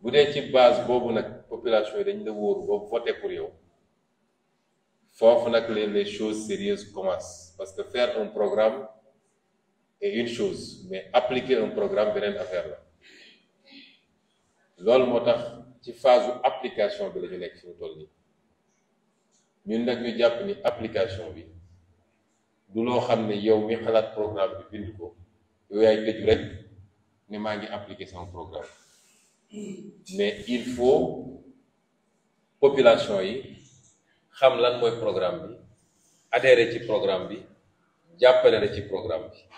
bu dee ci base boobu nag population yi dañ la wóoru boobu voté pour yow foofu nag les les choses sérieuses commencent parce que faire un programme est une chose mais appliquer un programme beneen affaire la loolu moo tax ci phase application bi la ñu nekk fi mu toll nii ñun nag ñu jàpp ni application bi du loo xam ne yow mi xalaat programme bi bind ko yow yaay tëju rek ne maa ngi appliquer sama programme mais il faut population yi xam lan mooy programme bi adhérer ci programme bi jàppale la ci programme bi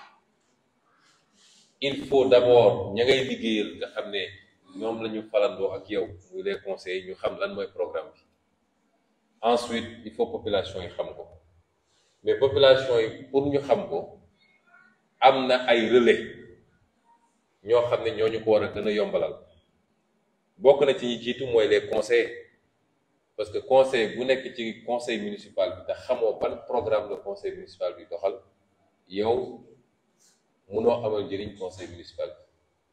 il faut d'abord ña ngay liggéeyal nga xam ne ñoom la ñu falandoo ak yow muy les conseils ñu xam lan mooy programme bi ensuite il faut population yi xam ko mais population yi pour ñu xam ko am na ay relais ñoo xam ne ñoo ñu ko war a gën a yombalal bokk na ci ñi jiitu mooy les conseils parce que conseil bu nekk ci conseil municipal bi te xamoo ban programme le conseil municipal bi doxal yow munoo amal njëriñ conseil municipal bi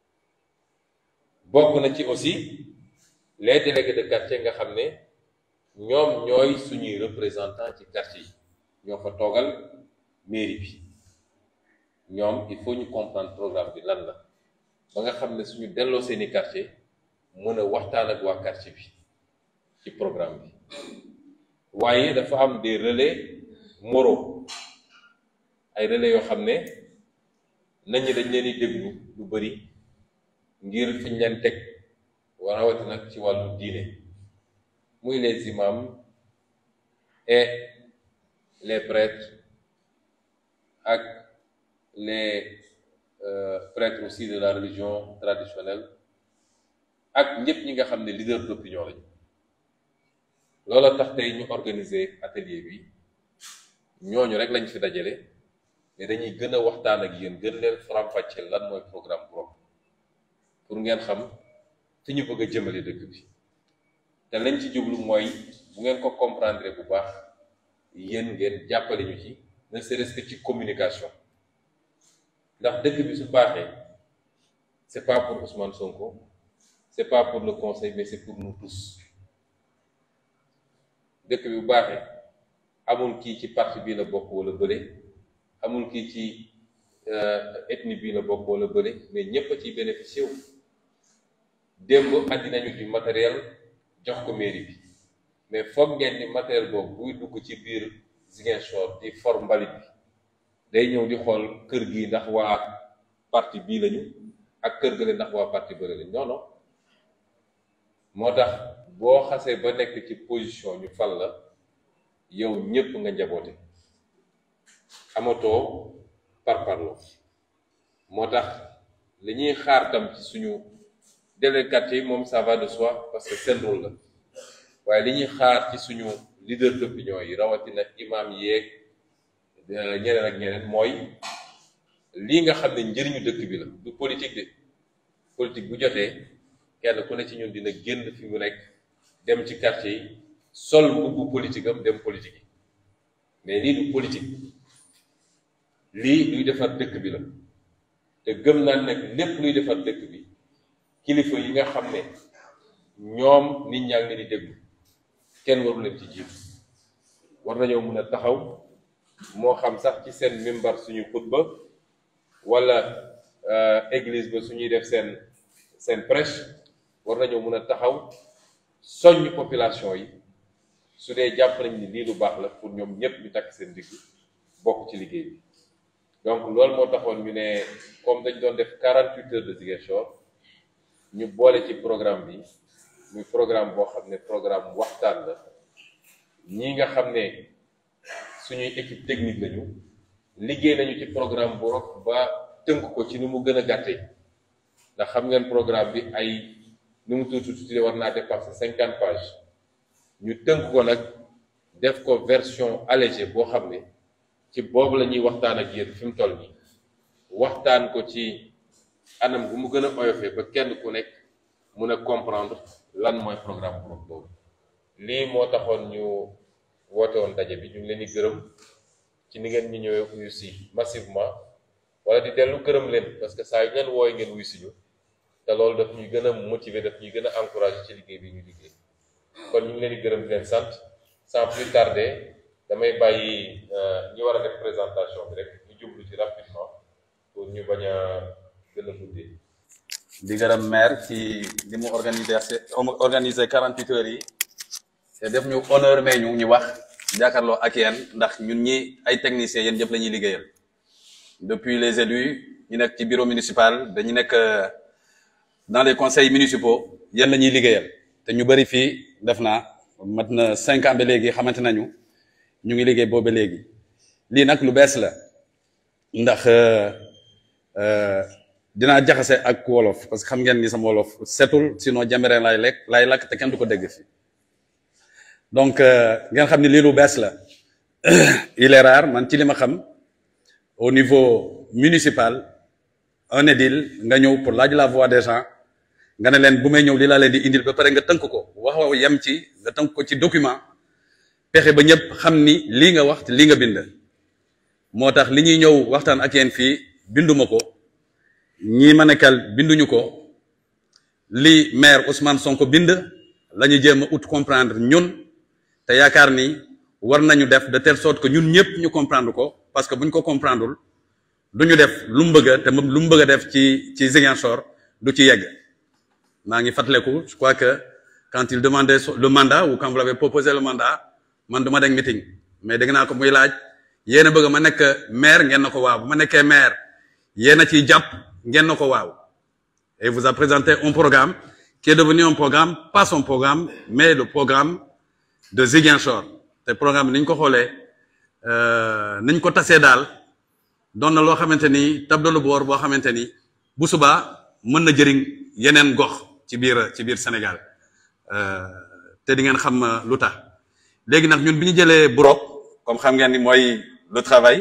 bokk na ci aussi les délégués de quartier nga xam ne ñoom ñooy suñuy représentant ci quartier yi ñoo fa toogal mairie bi ñoom il faut ñu comprendre programme bi lan la ba nga xam ne suñu delloo seeni quartier mën a waxtaan ak waa quartier bi ci programme bi waaye dafa am des relais moraux ay relais yoo xam ne nañ ñi dañ leen di déglu lu bari ngir fiñ leen teg war rawati nag ci wàllu diine muy les imams et les prêtres ak les euh, prêtres aussi de la religion traditionnelle ak ñëpp ñi nga xam ne leader d'opinion lañu loola tax tey ñu organiser atelier bi ñooñu rek lañ fi dajale mais dañuy gën a waxtaan ak yéen gën leen faram-fàcceel lan mooy programme boobu pour ngeen xam fi ñu bëgg a jëmale dëkk bi te lañ ci jublu mooy bu ngeen ko comprendre bu baax yéen ngeen jàppale ñu ci ne serait-ce que ci communication ndax dëkk bi su baaxee c'est pas pour Ousmane Sonko c'est pas pour le conseil mais c'est pour nous tous dëkk bi bu baaxee amul kii ci parti bii la bokk wala bële amul kii ci ethnie bii la bokk wala bële mais ñépp a ciy bénéficié wu démb andi nañu du matériel jox ko mairie bi mais foog ngeen ni matériel boobu buy dugg ci biir Ziguinchor di for mbalit bi day ñëw di xool kër gi ndax waa parti bii lañu ak kër gële ndax waa parti bële lañu non non moo tax boo xasee ba nekk ci position ñu fal la yow ñépp nga njaboote amatoo parparloo moo tax li ñuy xaar tam ci suñu délégué quartier yi moom ça va de soi parce que seen rôle la waaye li ñuy xaar ci suñu leader d'opinion yi rawatina imam yeeg ñeneen ak ñeneen mooy lii nga xam ne njëriñu dëkk bi la du politique de politique bu jotee kenn ku ne ci ñun dina génn fi mu nekk dem ci quartier yi sol mbubbu politique am dem politique yi mais lii du politique lii luy defar dëkk bi la te gëm naa nag lépp luy defar dëkk bi kilifa yi nga xam ne ñoom nit ñaa ngi di déglu kenn waru leen ci jiitu war nañoo mën a taxaw moo xam sax ci seen mimbar suñu xutba wala église ba suñuy def seen seen prêche war nañoo mën a taxaw soññ population yi su dee jàpp nañ ni lii lu baax la pour ñoom ñépp ñu takk seen digg bokk ci liggéey bi donc loolu moo taxoon ñu ne comme dañ doon def 48 heures de Ziguinchor ñu boole ci programme bi muy programme boo xam ne programme waxtaan la ñi nga xam ne suñuy équipe technique lañu liggéey nañu ci programme bu rok ba tënk ko ci ni mu gën a gàttee ndax xam ngeen programme bi ay nu mu tuuti tuuti war naa dépasser cinquante pages ñu tënk ko nag def ko version allégée boo xam ne ci boobu la ñuy waxtaan ak yéen fi mu toll nii waxtaan ko ci anam bu mu gën a oyofee ba kenn ku nekk mun a comprendre lan mooy programme bu boobu lii moo taxoon ñu woote woon daje bi ñu ngi leen di gërëm ci ni ngeen ñu ñëwee uyu si massivement wala di dellu gërëm leen parce que saa yu ngeen wooy ngeen wuy si ñu te loolu daf ñuy gën a motiver daf ñuy gën a encourager ci liggéey bi ñu liggéey kon ñu ngi leen di gërëm di leen sant sans plus tarder damay bàyyi ñi war a def présentation bi rek ñu jublu ci rapidement pour ñu bañ a gën a guddee. di gërëm maire ci li mu organiser organiser quarante huit heures yi te def ñu honneur mais ñu ñu wax jàkkaarloo ak yéen ndax ñun ñi ay techniciens yéen ñëpp la ñuy liggéeyal depuis les élus ñu nekk ci bureau municipal dañu nekk dans les conseils municipaux yéen la ñuy liggéeyal te ñu bëri fii def naa mat na cinq ans ba léegi xamante nañu ñu ngi liggéey boobu ba léegi lii nag lu bees la ndax dinaa jaxase ak wolof parce que xam ngeen ni sama wolof setul sinon jàmbereen laay lekk laay lakk te kenn du ko dégg fi donc ngeen xam ni lii lu bees la il est rare man ci li ma xam au niveau municipal un édile nga ñëw pour laaj la voix des gens nga ne leen bu may ñëw li laa leen di indil ba pare nga tënk ko wax wax yem ci nga tënk ko ci document pexe ba ñëpp xam ni lii nga wax te lii nga bind moo tax li ñuy ñëw waxtaan ak yéen fii binduma ko ñii ma nekkal binduñu ko li maire Ousmane Sonko bind la ñu jéem a ut comprendre ñun te yaakaar ni war nañu def de telle sorte que ñun ñëpp ñu comprendre ko parce que bu ñu ko comprendreul du ñu def lu mu bëgg a te lu mu bëgg a def ci ci Ziguinchor du ci yegg maa ngi fàttaliku je crois que quand il demandait le mandat ou quand vous l'avez proposé le mandat man du ma dem meeting mais dégg naa ko muy laaj yéen a bëgg ma nekk maire ngeen na ko waaw bu ma nekkee maire yéen a ciy jàpp ngeen na ko waaw et vous a présenté un programme qui est devenu un programme pas son programme mais le programme de Ziguinchor te programme ni ñu ko xoolee ni ñu ko tasee daal doon na loo xamante ni tableau de bord boo xamante ni bu subaa mën na jëriñ yeneen gox ci biir ci biir Sénégal te di ngeen xam lu tax léegi nag ñun bi ñu jëlee Burok comme xam ngeen ni mooy le travail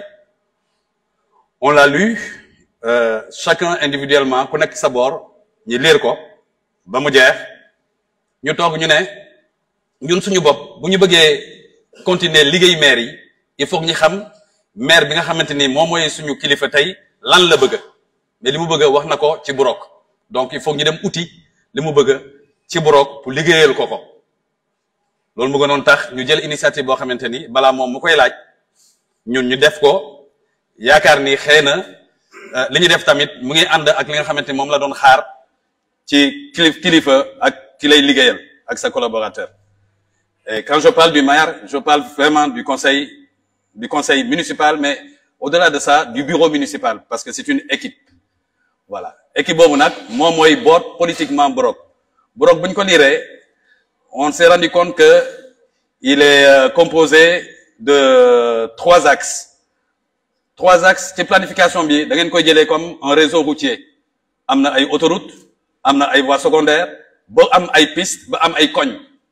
on l'a lu euh, chacun individuellement ku nekk sa boor ñi lire ko ba mu jeex ñu toog ñu ne ñun suñu bopp bu ñu bëggee continuer liggéey maire yi il faut que ñu xam maire bi nga xamante ni moom mooy suñu kilifa tey lan la bëgg mais li mu bëgg wax na ko ci Burok donc il faut que ñu dem uti li mu bëgg ci Burok pour liggéeyal ko ko loolu mu gënoon tax ñu jël initiative boo xamante ni balaa moom mu koy laaj ñun ñu def ko yaakaar ni xëy na li ñu def tamit mu ngi ànd ak li nga xamante ni moom la doon xaar ci kilifa ak ki lay liggéeyal ak sa collaborateur et quand je parle du maire je parle vraiment du conseil du conseil municipal mais au-delà de ça du bureau municipal parce que c'est une équipe voilà équipe boobu nag moom mooy boot politiquement Burok Burok bu ñu ko liiree on s'est rendu compte que il est composé de trois axes trois axes ci planification bi da ngeen koy jëlee comme un réseau routier am na ay autoroute am na ay voies secondaires ba am ay piste ba am ay koñ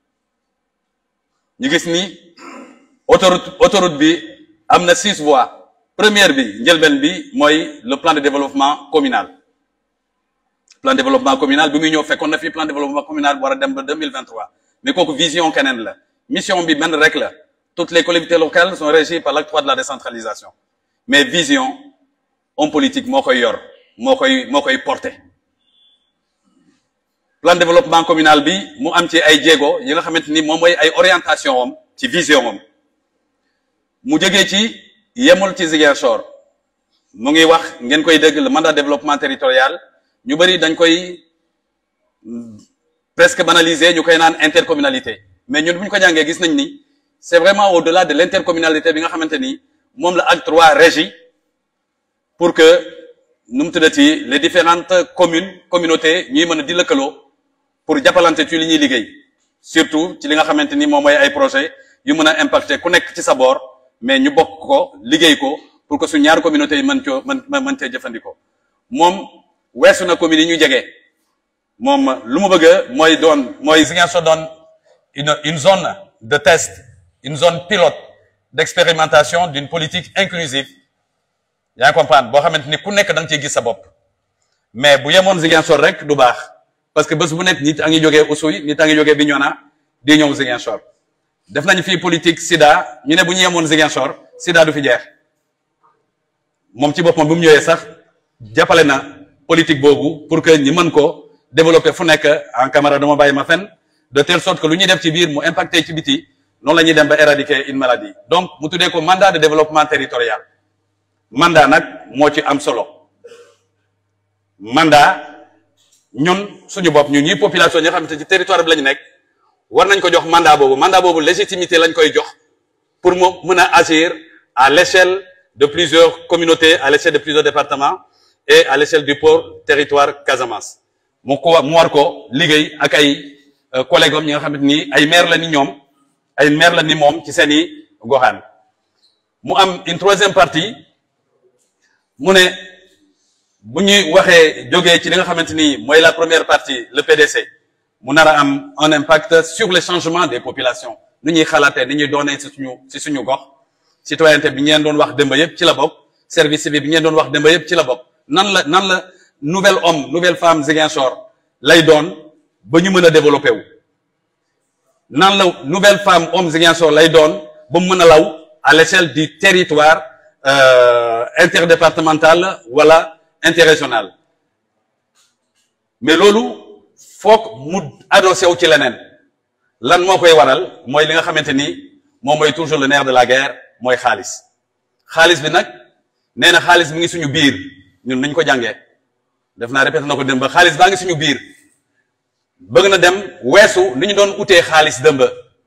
ñu gis ni autoroute autoroute bi am na six voies première bi njëlbeen bi mooy le plan de développement communal plan de développement communal bi muy ñëw fekkoon na fi plan de développement communal bu war a dem ba deux mille vingt trois mais kooku vision keneen la mission bi benn rek la toutes les collectivités locales sont régies par l'acte trois de la décentralisation mais vision homme politique moo koy yor moo koy moo koy porter plan de développement communal bi mu am ci ay jéego yi nga xamante ni moom mooy ay orientation am ci vision am mu jógee ci yemul ci Ziguinchor mu ngi wax ngeen koy dégg le mandat de développement territorial ñu bëri dañ koy presque banaliser ñu koy naan intercommunalité mais ñun bu ñu ko jàngee gis nañ ni c'est vraiment au-delà de l'intercommunalité bi nga xamante ni moom la acte trois régie pour que nu mu tuddati les différentes communes communautés ñuy mën a di lëkkaloo pour jàppalante ci li ñuy liggéey surtout ci li nga xamante ni moom mooy ay projet yu mën a impacter ku nekk ci sa boor mais ñu bokk ko liggéey ko pour que su ñaari communautés yi mën coo mën mën cee jëfandikoo moom weesu na communes yi ñu jege moom lu mu bëgg mooy doon mooy Ziguinchor doon une une zone de test une zone pilote d'expérimentation d'une politique inclusive yaa ngi comprendre boo xamante ni ku nekk da nga ciy gis sa bopp mais bu yemoon Ziguinchor rek du baax parce que bés bu nekk nit a ngi jógee Oussouye nit a ngi jógee Bignona di ñëw Ziguinchor def nañu fii politique Sida ñu ne bu ñu yemoon Ziguinchor Sida du fi jeex moom ci boppam bu mu ñëwee sax jàppale na politique boobu pour que ñi mën ko développer fu nekk en camarade dama bàyyi ma fen de telle sorte que lu ñuy def ci biir mu impacté ci biti noonu la ñuy dem ba éradiquer une maladie donc mu tuddee ko mandat de développement territorial mandat nag moo ci am solo mandat ñun suñu bopp ñun ñi population ñi nga xamante ci territoire bi la ñu nekk war nañ ko jox mandat boobu mandat boobu légitimité lañ koy jox pour mu mën a agir à l'échelle de plusieurs communautés à l'échelle de plusieurs départements et à l'échelle du pôle territoire Casamance mu ko mu war ko liggéey ak ay collègues am ñi nga xamante ni ay maire la ni ñoom ay maire la ni moom ci seeni goxaan mu am une troisième partie mu ne bu ñuy waxee jógee ci li nga xamante ni mooy la première partie le PDC mu nar a am un impact sur le changement des populations nu ñuy xalaatee ni ñuy doonee ci suñu ci suñu gox citoyenneté bi ngeen doon wax dëmba yëpp ci la bokk service civique bi ngeen doon wax dëmba yëpp ci la bokk nan la nan la nouvelle homme nouvelle femme Ziguinchor lay doon ba ñu mën a développé wu nan la nouvelle femme homme Ziguinchor lay doon ba mu mën a law à l'échelle du territoire euh, interdépartemental wala interrégional mais loolu foog mu adossé wu ci leneen lan moo koy waral mooy li nga xamante ni moom mooy toujours le nerf de la guerre mooy xaalis xaalis bi nag nee na xaalis mi ngi suñu biir ñun nañ ko jàngee def naa répété na ko dem ba xaalis baa ngi suñu biir bëgg na dem weesu li ñu doon utee xaalis dëmb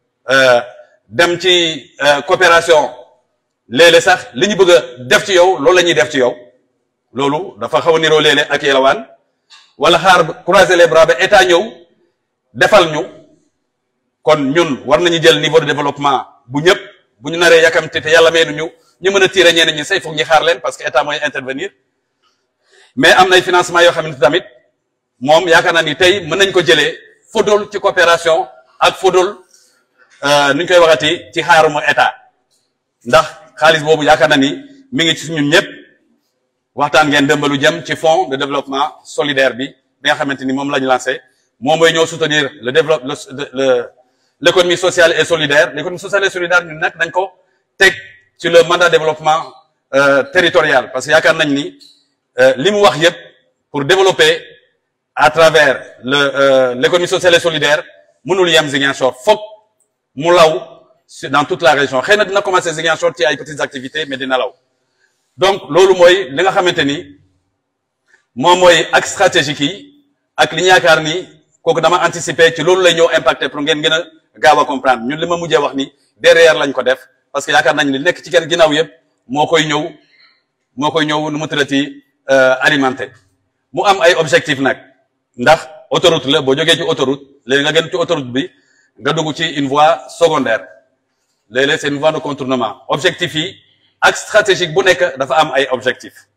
dem ci coopération léeg-léeg sax li ñu bëgg a def ci yow loolu la ñuy def ci yow loolu dafa xaw a niroo léeg-léeg ak yelawaan wala xaar croiser les bras ba état ñëw defal ñu kon ñun war nañu jël niveau de développement bu ñëpp bu ñu naree yàkkamti te yàlla may ñu ñu mën a tirer ñeneen ñi say foog ñu xaar leen parce que état mooy intervenir mais am nay financement yoo xamante tamit moom yaakaar naa ni tey mën nañ ko jëlee fodol ci coopération ak fodol nu ñu koy waxati ci xaaruma état ndax xaalis boobu yaakaar naa ni mi ngi ci ñun ñëpp waxtaan ngeen dëmbalu jëm ci fonds de développement solidaire bi bi nga xamante ni moom la ñu lancé moom mooy ñëw soutenir le développement le l'économie sociale et solidaire l'économie sociale et solidaire ñun nag dañ ko teg ci le mandat de développement territorial parce que yaakaar nañ ni li mu wax yëpp pour développer à travers le l'économie sociale et solidaire mënul yem Ziguinchor foog mu law dans toute la région xëy na dina commencer Ziguinchor ci ay petites activités mais dina law donc loolu mooy li nga xamante ni moom mooy ak stratégique yi ak li ñu yaakaar ni kooku dama anticiper ci loolu lay ñëw impacter pour ngeen gën a gaaw a comprendre ñun li ma mujjee wax ni derrière lañ ko def parce que yaakaar nañ li nekk ci kenn ginnaaw yëpp moo koy ñëw moo koy ñëw nu mu tërati alimenté mu am ay objectif nag ndax autoroute la boo jógee ci autoroute léegi nga gën ci autoroute bi nga dugg ci une voie secondaire léeg-léeg c'est une voie de contournement objectif yi ak stratégique bu nekk dafa am ay objectif